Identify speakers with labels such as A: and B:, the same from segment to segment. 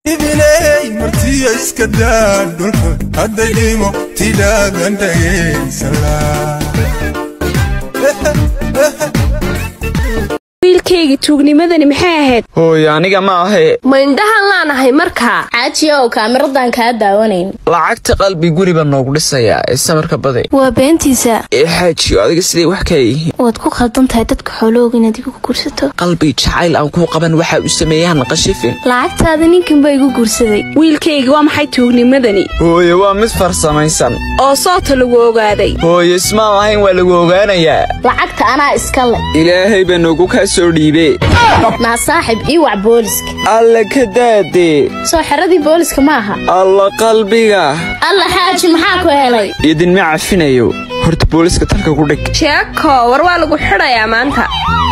A: ibiley martiya iska daa dhulka hadday dhimo tidhaadan dhageysala
B: wiilkayga tuugnimadani maxay ahayd
C: hooy aniga ma ahe
B: ma indhahan laanahay markaa
D: xaajiyow kaamiradan kaa daawanayn
C: lacagta qalbi guriba noogu dhisayaa ee samarka baday
E: waa beentiisa
C: ee xaajiyo adiga siday wax kala yihiin
E: waad ku khaldan tahay dadka xoolahooga inaad igu gursato
C: qalbi jacayl aan kuu qaban waxa u sameeyaan qashifin
E: lacagtaada ninkan baa igu guursaday
B: wiilkayga waa maxay tuugnimadani
C: hooye waa mid farsamaysan
B: oo soota lagu ogaaday
C: hooye ismaan lahayn waa lagu ogaanayaa
D: lacagta anaa iska leh
C: ilaahay baa noogu kaa soo dhiibe
D: naa saaxib ii wac booliska
C: alla ka daadee
D: soo xeradii booliska ma aha
C: alla qalbiga
D: alla xaaji maxaa ku helay
C: idinma cafinayo horta booliska talka ku dhig
B: sheeko war waa lagu xidhayaa maanta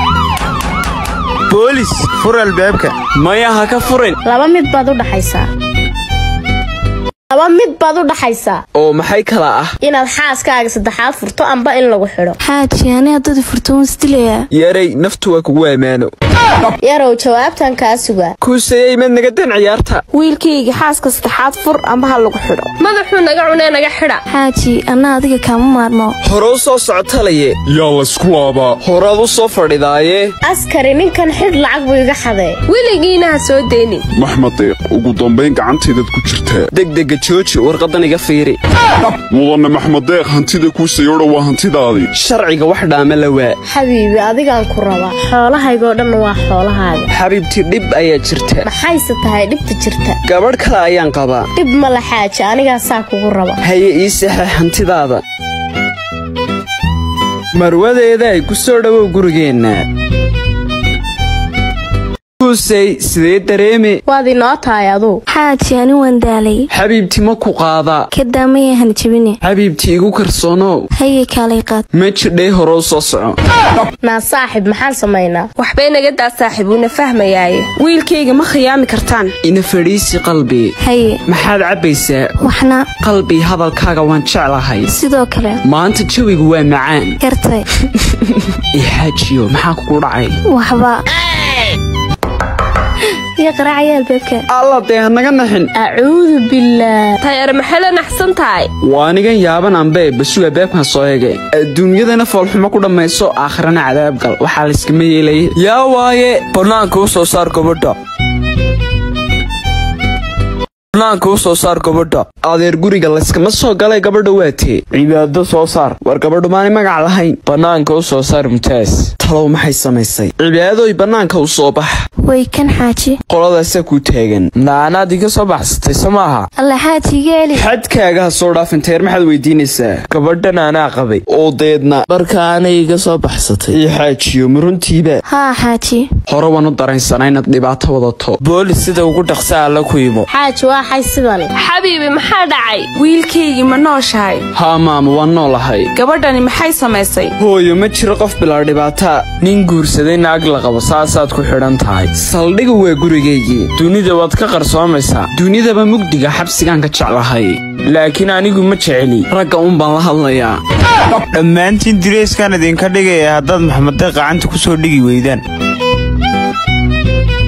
F: boolis fur albaabka
C: maya ha ka furin
D: laba mid baad u dhaxaysaa laba mid baad u dhaxaysaa
C: oo maxay kala ah
D: inaad xaaskaaga saddexaad furto amba in lagu xidho
E: xaaji ani haddadi furto waan isdilayaa
C: yaray naftu waa kugu ammaano
D: yarow jawaabtan kaa sugaa
C: kuusayey mad naga dan ciyaarta
B: wiilkayga xaaska saddexaad fur amba ha lagu xidho madaxuu naga cunee naga xidha
E: xaaji anna adiga kaama maarmo
C: hore u soo socotalaye
A: yaa laysku laabaa
C: horaad u soo fadhidaaye
D: askari ninkan xidh lacag buu iga xadee
B: weligiina ha soo deynin
G: maxmadeeq ugu dambayn gacantaydaad ku jirtaa
C: degdega jooji warqadan iga fiiri
G: mudane maxmadeeq hantida kuusayodha waa hantidaadii
C: sharciga wax dhaama la waa
D: xabiibi adigaan ku rabaa xoolahaygoo dhan waa xoolahaaga
C: xabiibti dhib ayaa jirta
D: maxayse tahay dhibta jirta
C: gabadh kale ayaan qabaa
D: dhib ma la xaaji anigaa saa kugu raba
C: haye ii saxeex hantidaada marwadeeda ay ku soo dhowow gurigeenna kuusay sidee dareeme
D: waad inoo tahay aduu
E: xaaji ani waan daalay
C: xabiibti ma ku qaadaa
E: ka daamaya han jabine
C: xabiibti igu kalsoonow
E: haye kaalay qaad
C: ma jidhay hore u soo soco
D: naa saaxib maxaan samaynaa
B: waxbay naga daa saaxiib wuuna fahmayaaye wiilkayga ma khiyaami kartaan
C: ina fadhiisi qalbi
E: haye
C: maxaad cabbaysaa
E: waxna
C: qalbi hadalkaaga waan jeclahay
E: sidoo kale
C: maanta jawigu waa macaan
E: gartay
C: ii xaajiyo maxaa kugu dhacay
E: waxba iyo qaraacaya albaabka
C: alla dee hanaga naxin
D: acuudu billaah
B: tayar maxay la naxsan tahay
C: waa anigan yaaban anbe basuga baabkan soo ege adduunyadana foolxumo ku dhammayso aakhirana cadaabgal waxaa layskama yeelaya yaa waaye
F: bannaanka u soo saar gabadha bannaanka u soo saar gabadha
C: adeer guriga layskama soo galay gabadha waatee
F: cibaado soo saar
C: war gabadhu maani magac lahayn
F: bannaanka u soo saar mutaas
C: talow maxay samaysay cibaadooy bannaanka u soo bax
E: way kan xaaji
C: qoladaasaa kuu taagan
F: naanaad iga soo baxsatay so maaha
E: alla xaaji iga eli
C: xadkaaga ha soo dhaafin teer maxaad weydiinaysaa
F: gabadhan anaa qabay
C: oo deedna
F: dharka anay iga soo baxsatay
C: ii xaajiyo ma runtiiba
E: haa xaaji
C: hore waan u daraysanaa inaad dhibaato wadato
F: boolis sida ugu dhaqsa alla ku imo
D: xaaji waa xay sidani
B: xabiibi maxaa dhacay wiilkaygii ma nooshahay
C: haa maama waan noolahay
B: gabadhani maxay samaysay
C: hooyo ma jiro qof bilaa dhibaataa
F: nin guursaday naag la qabo saasaad ku xidhan tahay
C: saldhiga waa gurigaygii
F: dunida waad ka qarsoomaysaa
C: dunidaba mugdiga xabsigaan ka jeclahay
F: laakiin anigu ma jeceli
C: ragga un baan la hadlayaa
F: dhammaantiin direyskaan idinka dhigaya haddaad maxamadeeq gacanta ku soo dhigi weydaan